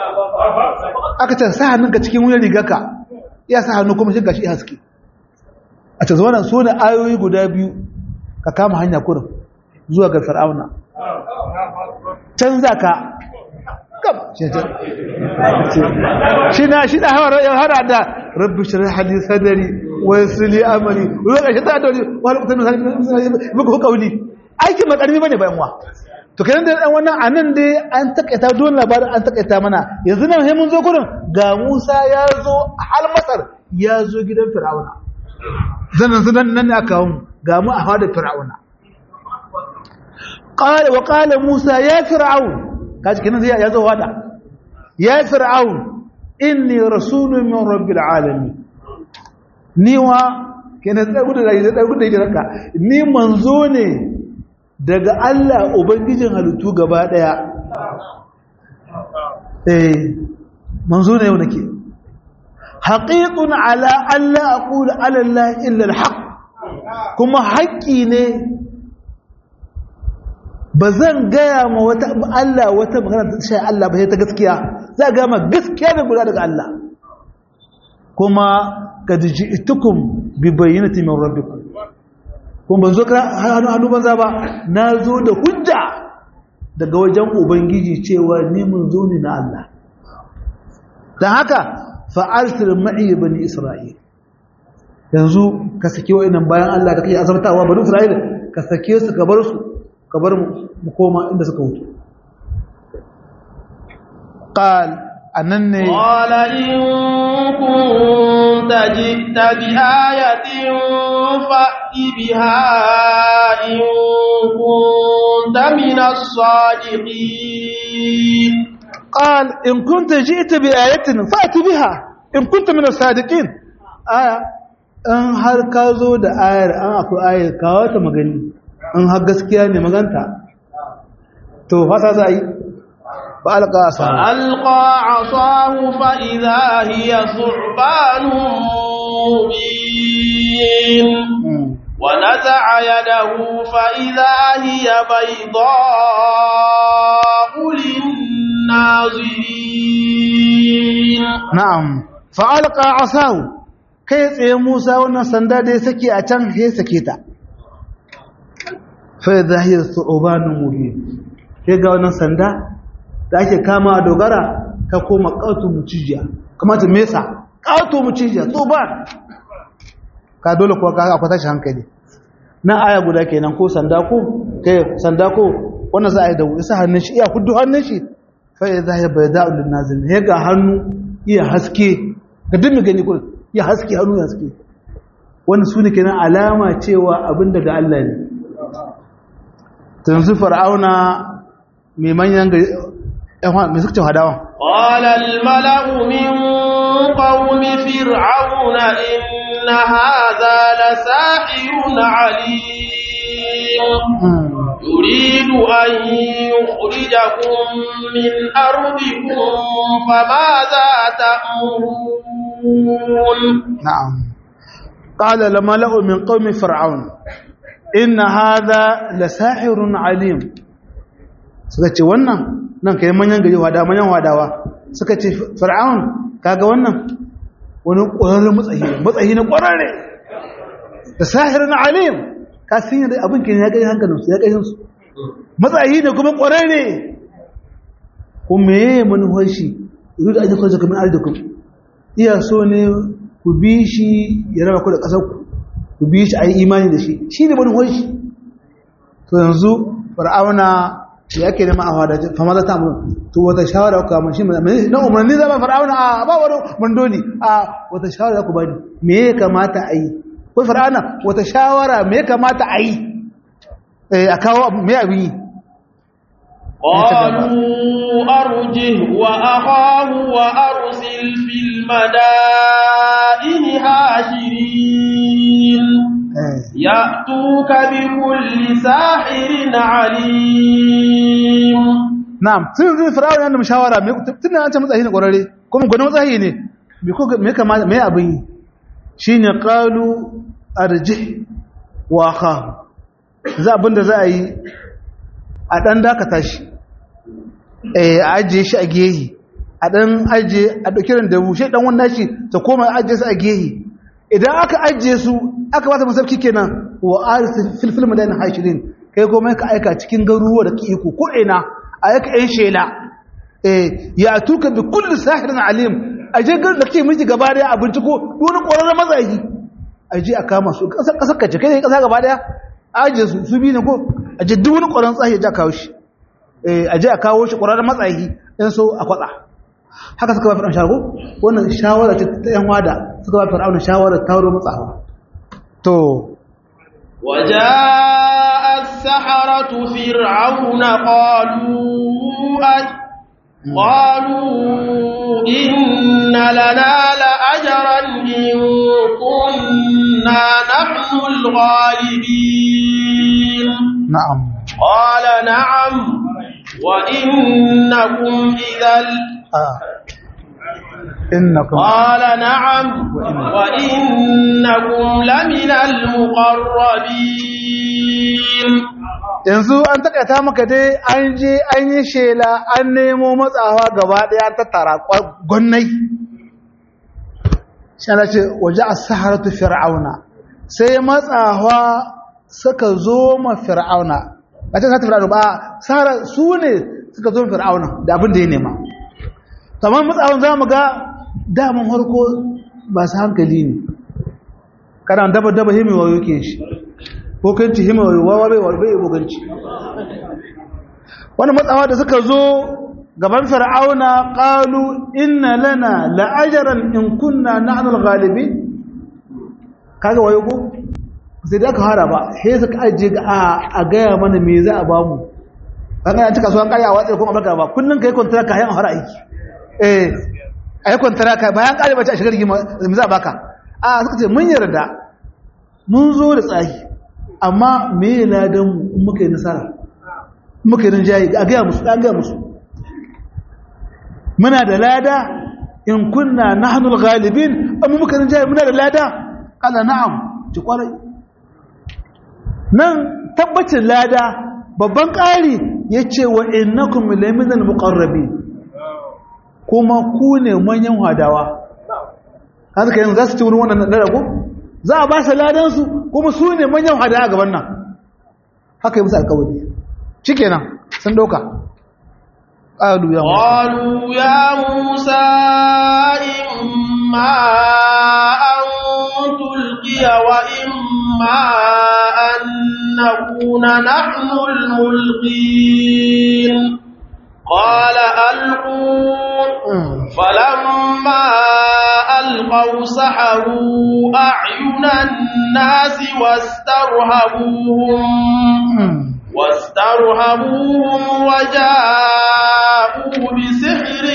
aka ce sa hannunka cikin wuyan rigarka ya sa hannu kuma shiga shi haske a ce zuwanan so da ayoyi guda biyu ka kama hanya kurin zuwa ga fir'auna can za ka shi na shi da hara da rabbi shirin hadis sadari wa yasli amali wa ga shi da dole wa lokacin da muku kauli aikin makarmi bane bayan wa to kenan da dan wannan anan dai an takaita don labarin an takaita mana yanzu nan sai mun zo gurin ga Musa ya zo hal Masar ya zo gidan Fir'auna zanan zanan nan ne aka mu ga mu a fadar Fir'auna qala wa qala Musa ya Fir'aun kaji kenan zai ya zo wada ya Fir'aun inni rasulun min rabbil alamin ni wa kenan da gudu da da gudu da ranka ni manzo ne daga Allah ubangijin halittu gaba daya eh manzo ne yau nake haqiqun ala alla aqulu ala allah illa alhaq kuma haƙƙi ne bazan gaya ma wata Allah wata magana ta shi Allah ba sai ta gaskiya za ga ma gaskiya ne guda daga Allah kuma kad ji'tukum bi bayyinati min rabbikum kuma ban zo hannu hannu banza ba na zo da hujja daga wajen ubangiji cewa ni mun zo ne na Allah dan haka fa'altir ma'i bani isra'il yanzu ka sake wa'annan bayan Allah da kake azabtawa bani isra'il ka sake su ka bar su ka bar mu koma inda suka wuce qal annan ne qala in kunta ji'ta bi ayatin fa'ti biha in kunta min as-sadiqin qal in kunta ji'ta bi ayatin fa'ti biha in kunta min as-sadiqin aya in har ka zo da ayar an akwai ayar kawo ta magani in har gaskiya ne maganta to fasa za yi ba alƙa a samu alƙa a samu fa'iza hiya surbanun mubin wa naza'a yadahu fa'iza hiya bayda'ulin nazirin na'am fa'alƙa a samu kai tsaye musa wannan sanda da ya sake a can ya sake ta fai zahir su'ubanin mubin sai ga wannan sanda da ake kama a dogara ta koma ƙautu mucijiya kamata mesa ƙautu mucijiya tsoban ka dole kuwa ka akwai tashi hankali na aya guda kenan ko sanda ko kai sanda ko wannan za a yi da isa hannun shi iya hudu hannun shi fai zahir bai da'ul nazil ya ga hannu iya haske ga dimmi gani kullum ya haske hannu ya haske wani su ne kenan alama cewa abin daga Allah ne tanzu fir'auna mai manyan gari mai suka ce hadawan قال الملأ من قوم فرعون إن هذا لساحر عليم يريد أن يخرجكم من أرضكم فماذا تأمرون نعم قال الملأ من قوم فرعون إن هذا لساحر عليم suka ce wannan nan kai manyan gari wada manyan wadawa suka ce fir'aun kaga wannan wani ƙwararren matsayi matsayi na ƙwararre da sahirin alim ka sun yi abin ke ya kai hankalinsu ya kai su matsayi ne kuma ƙwararre kuma ya yi manuwar shi yi da ajiyar kwanci kamar arzikun iya so ne ku bi shi ya raba ku da ƙasar ku ku bi shi a yi imani da shi shi ne manuwar shi to yanzu fir'auna ya ke nema a hada fama za ta amuru to wata shawara ku kama shi na umarni zama fir'auna a ba wani mandoli a wata shawara ku bani me ya kamata a yi ko fir'auna wata shawara me ya kamata a yi a kawo me abin yi قالوا أرجه وأخاه وأرسل في المدائن هاشرين يأتوك بكل ساحر عليم na'am sun zai fir'aun yana mashawara me tunda an ce matsayi ne kwararre kuma gwanin matsayi ne me ko me kamata me abin yi shine qalu arji wa kha za abinda za a yi a dan dakata shi eh a ajiye shi a gehi a dan ajiye a dauki ran da bushe dan wannan shi ta koma ajiye su a gehi idan aka ajiye su aka bata masauki kenan wa arsil fil film da hashirin kai kuma ka aika cikin garuruwa da iko ko ina aika ɗan shela eh ya tuka bi kulli sahirin alim aje gar da ke miji gaba daya abinci ko wani ƙwararren matsayi aje a kama su kasar kace kai kasa gaba daya aje su su bi ne ko aje duk wani ƙwararren tsayi ya kawo shi eh aje a kawo shi ƙwararren matsayi dan so a kwatsa haka suka ba fir'aun shawara ko wannan shawara ce ta yan wada suka ba fir'aun shawara ta wuro matsawa to وجاء السحرة فرعون قالوا أي قالوا إن لنا لأجرا إن كنا نحن الغالبين na'am قال نعم وإنكم إذا ah innakum قال نعم وإنكم لمن المقربين yanzu an takaita maka dai an je an yi shela an nemo matsawa gaba daya ta tara gwannai shana ce waje a saharatu fir'auna sai matsawa suka zo ma fir'auna ba ta sata fir'auna ba sahara su ne suka zo ma fir'auna da abin da ya nema kamar matsawan za mu ga daman harko ba su hankali ne kana daba daba himewa yake shi hukunci himewa wawa bai bai buganci wani matsawa da suka zo gaban fir'auna qalu inna lana la'ajran in kunna nahnu al-ghalibin kaga wayo ko sai da aka fara ba sai suka aje ga a gaya mana me za a ba mu kaga ya cika so an karya watsa kuma barka ba kullun kai contract kayan fara aiki eh ai contract bayan kare bace a shigar rigima me za a baka a suka ce mun yarda mun zo da tsahi amma me ladan mu in muka yi nasara muka yi rinjaye a gaya musu an gaya musu muna da lada in kunna nahnul ghalibin amma muka rinjaye muna da lada kala na'am ci kwarai nan tabbacin lada babban ƙari ya ce wa innakum laminal muqarrabi kuma ku ne manyan hadawa haka kai za su ci wurin wannan dara ko za a ba su ladan su kuma su ne manyan hadawa gaban nan haka yi musu alƙawari shikenan sun dauka qalu ya قالوا يا موسى إما أن تلقي وإما أن نكون نحن الملقين قال ألقوا فلما ألقوا سحروا أعين الناس واسترهبوهم واسترهبوهم وجاءوا بسحر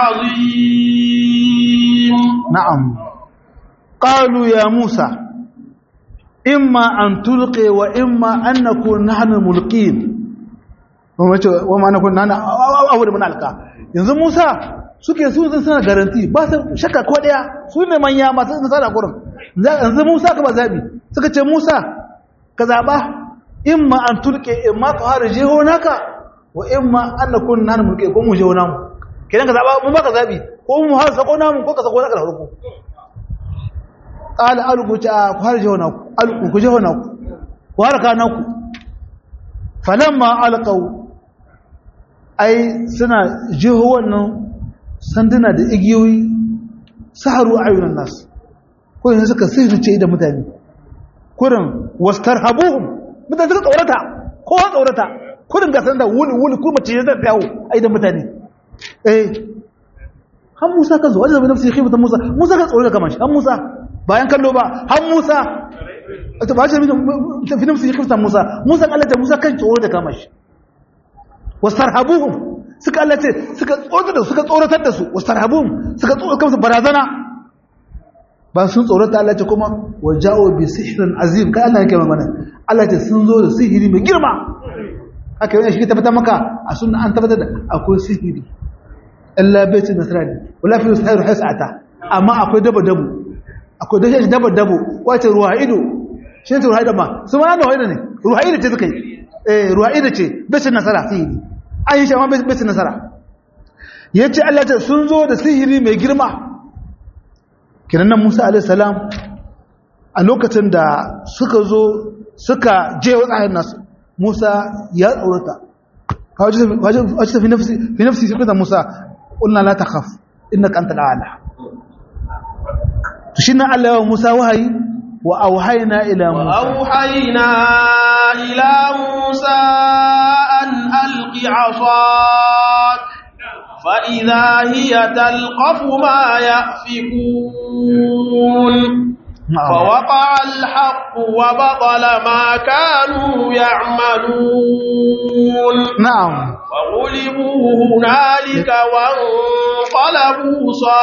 عظيم نعم قالوا يا موسى إما أن تلقي وإما أن نكون نحن الملقين وما نكون نحن أول من ألقى yanzu Musa suke su sun sana garanti ba su shakka ko daya su ne manya masu nasara gurin yanzu Musa ka ba zabi suka ce Musa ka zaba imma an tulke imma ka fara jeho naka wa imma an nakun nan mulke ko mu jeho namu kidan ka zaba mun baka zabi ko mu har sako namu ko ka sako naka da farko qala alqu ta ku har jeho naku alqu ku jeho naku ku har ka naku falamma alqaw ai suna jeho wannan sanduna da igiyoyi saharu ayunan nas ko yanzu suka sirrice da mutane kurin wastarhabuhum mutane suka tsorata kowa tsorata kudin gasar da wuli wuli kuma ce zai yawo a idan mutane eh han musa ka zo wajen zama nafsi khifatan musa musa ka tsorata kamar shi han musa bayan kallo ba han musa ta ba shi fi nafsi khifatan musa musa Allah ta musa kan tsorata kamar shi wastarhabuhum suka Allah ce suka tsorata da suka tsoratar da su wastarhabuhum suka tsorata kamar barazana ba sun tsorata Allah ce kuma waja'u bi sihrin azim kai Allah yake magana Allah ce sun zo da sihiri mai girma haka yana shi tabbata maka a sunna an tabbatar da akwai sihiri illa baiti nasrani wala fi sihir hasata amma akwai dabo dabo akwai dashi dabo dabo wace ruwa ido shi ne ruwa ido ma su ma ruwa ido ne ruwa ido ce suka yi eh ruwa ido ce baiti nasara sihiri an yi shi amma baiti nasara yace Allah ce sun zo da sihiri mai girma kinan nan Musa alaihissalam a lokacin da suka zo suka je wa tsayin nasu Musa ya tsorata wajen fi nafsi fi nafsi fi kuta Musa ƙulna la ta khaf inna ka anta la'ala to shi na Allah yawan Musa wahayi wa auhayna ila Musa وأوحينا إلى موسى أن ألق عصاك فإذا هي تلقف ما يأفكون فوقع الحق وبطل ما كانوا يعملون نعم فغلبوا هنالك وانقلبوا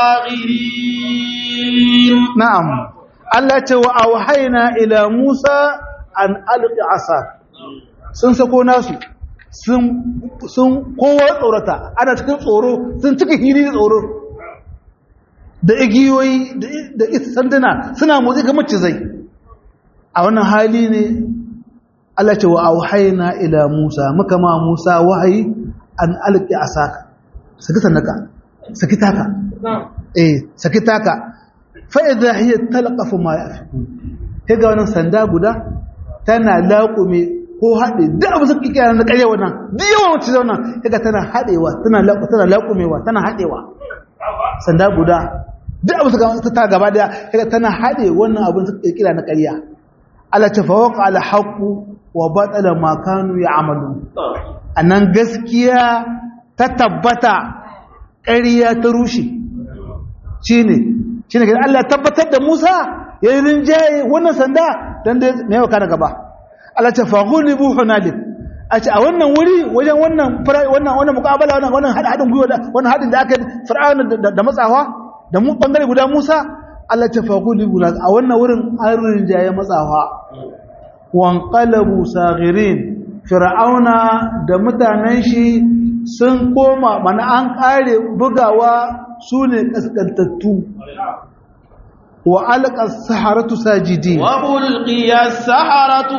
صاغرين na'am Allah ce wa auhayna ila Musa an alqi asa sun sako nasu sun sun kowa tsorata ana cikin tsoro sun cika hiri da tsoro da igiyoyi da sanduna suna motsi kamar cizai a wannan hali ne Allah ce wa auhayna ila Musa muka ma Musa wahayi an alqi asaka saki sannaka saki taka eh saki taka fa'iza hiyar talakafu ma ya fi ga wannan sanda guda tana laƙume ko haɗe da abu suka kira na ƙarya wannan duk yawan wacce zauna yaga tana haɗewa tana laƙumewa tana haɗewa sanda guda duk abu suka ta gaba daya yaga tana haɗe wannan abin suka kira na ƙarya ala ta fawaka ala haƙu wa batsala makanu ya amalu a nan gaskiya ta tabbata ƙarya ta rushe shi ne shi ne Allah tabbatar da Musa ya yi rinjaye wannan sanda don da mai yau kana gaba Allah ce fahuli bu hunalik a ce a wannan wuri wajen wannan wannan wannan mukabala wannan wannan haɗin gwiwa wannan haɗin da aka yi fir'auna da matsawa da mu bangare guda Musa Allah ce fahuli bu a wannan wurin an rinjaye matsawa wan qalabu saghirin fir'auna da mutanen shi sun koma mana an kare bugawa su ne ƙasƙantattu wa alƙar saharatu sajidi وألقي السحرة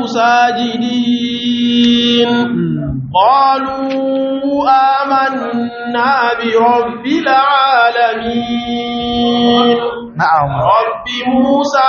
ساجدين قالوا آمنا برب العالمين na'am رب موسى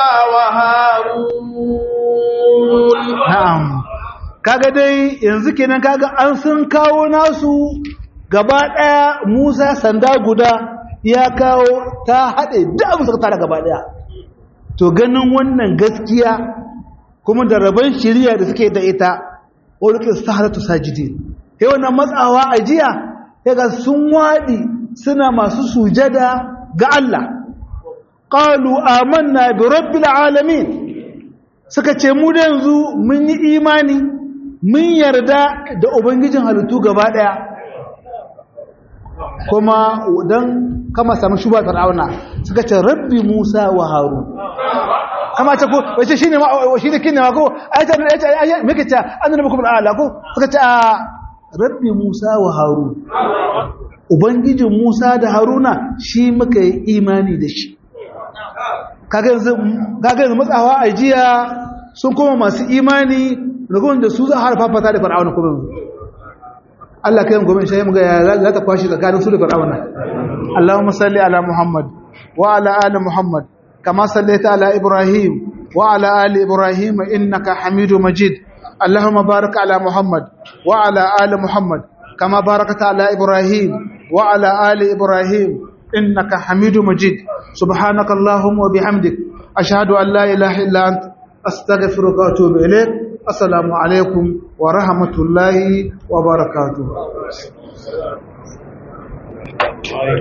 وهارون na'am kaga dai yanzu kenan kaga an sun kawo nasu gaba ɗaya Musa sanda guda ya kawo ta haɗe da abu suka tara gaba ɗaya to ganin wannan gaskiya kuma da rabon shirya da suke da ita ulqi saharatu sajidin sai wannan matsawa a jiya yaga sun wadi suna masu sujada ga Allah qalu amanna bi rabbil alamin suka ce mu da yanzu mun yi imani mun yarda da ubangijin halittu gaba daya kuma dan kama samu shuba fir'auna suka ce rabbi musa wa harun kama ta ko wace shine ma shine kinne ma ko ayata ayata meke ta annabi kuma ala ko suka ce rabbi musa wa harun ubangijin musa da haruna shi muka yi imani da shi kaga yanzu kaga yanzu matsawa a jiya sun koma masu imani ragon da su za a harfafata da fir'auna kuma yanzu Allah kai gobe shi mu ga ya za ta kwashi tsakanin su da fir'auna Allahumma salli ala Muhammad wa ala ali Muhammad kama sallaita ala Ibrahim wa ala ali Ibrahim innaka Hamidum Majid Allahumma barik ala Muhammad wa ala ali Muhammad kama barakta ala Ibrahim wa ala ali Ibrahim innaka Hamidum Majid subhanaka Allahumma wa bihamdik ashhadu an la ilaha illa anta astaghfiruka wa atubu ilayk assalamu alaikum wa rahmatullahi wa barakatuh